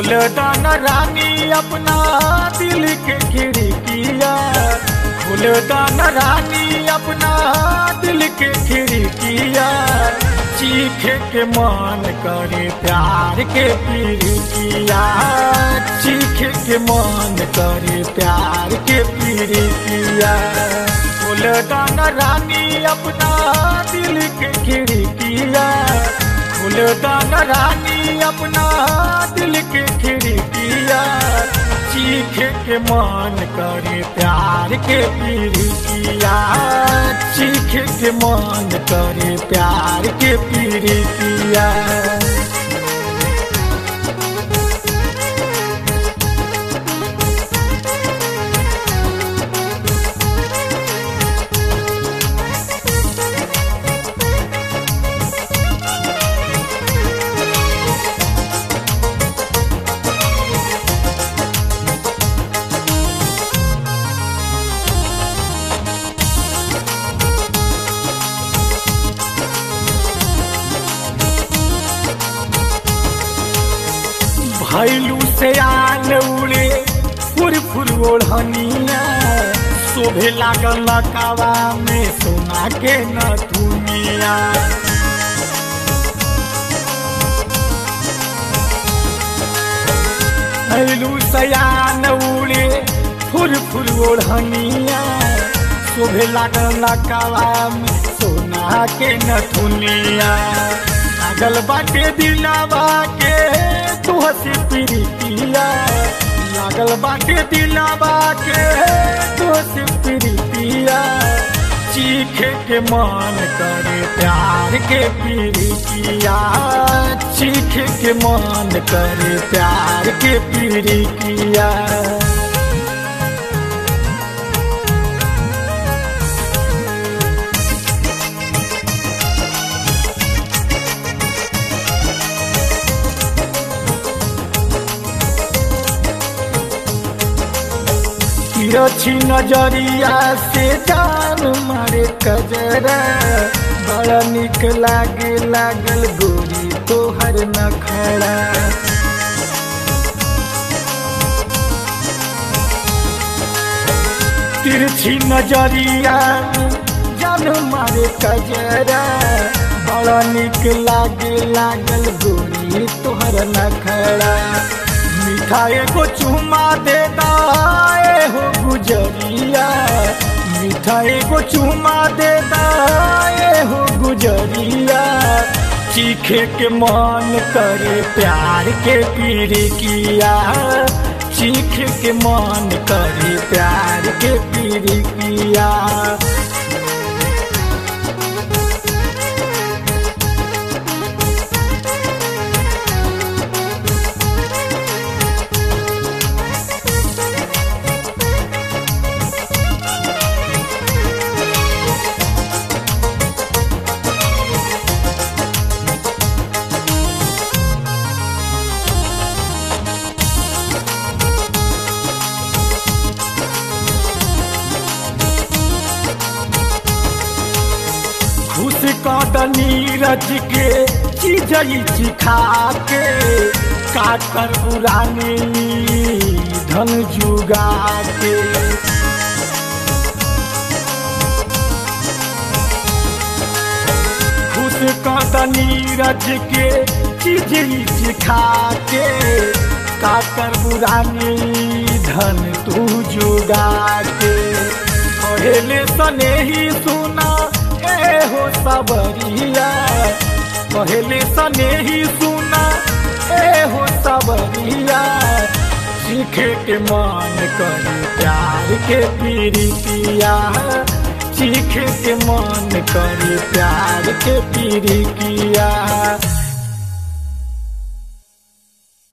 खुलदान रानी अपना दिल के खिड़किया खुलदान रानी अपना दिल के खिड़किया चीखे के मन करे प्यार के पीड़िकिया चीखे के मन करे प्यार के पीड़िकिया खुलदान रानी अपना दिल के खिड़किया खुलदान रानी अपना दिल के खिड़किया चीखे के मन करे प्यार के पीड़िकिया चीखे के मन करे प्यार के पीड़िकिया भैलू से आन उड़े फुर फुर ओढ़निया शोभे लागल लकावा में सोना के न दुनिया भैलू से आन उड़े फुर फुर ओढ़निया शोभे लागल लकावा में सोना के न दुनिया लागल बाटे दिलावा के तू हसी प्रीतिया लागल बाटे दिलावा के तू हसी प्रीतिया चीखे के मन करे प्यार के पीड़िकिया चीखे के मन करे प्यार के पीड़िकिया तिरछी नजरिया से जान मारे कजरा बड़ा निक लागे लागल गोरी तोहर नखड़ा तिरछी नजरिया जान मारे कजरा बड़ा निक लागे लागल गोरी तोहर नखड़ा मिठाई को चुमा दे दाए हो गुजरिया मिठाई को चुमा दे दाए हो गुजरिया चीखे के मन करे प्यार के पीड़ी किया चीखे के मन करे प्यार के पीड़ी किया खुश कदनी रज के चीजई चिखा के काकर पुरानी धन जुगा के खुश कदनी रज के चीजई चिखा के काकर पुरानी धन तू जुगा के पहले सने ही सुना ए हो सबरिया पहले सने ही सुना ए हो सबरिया सीखे के मन करे प्यार के पीड़ितिया सीखे के मन करे प्यार के पीड़ितिया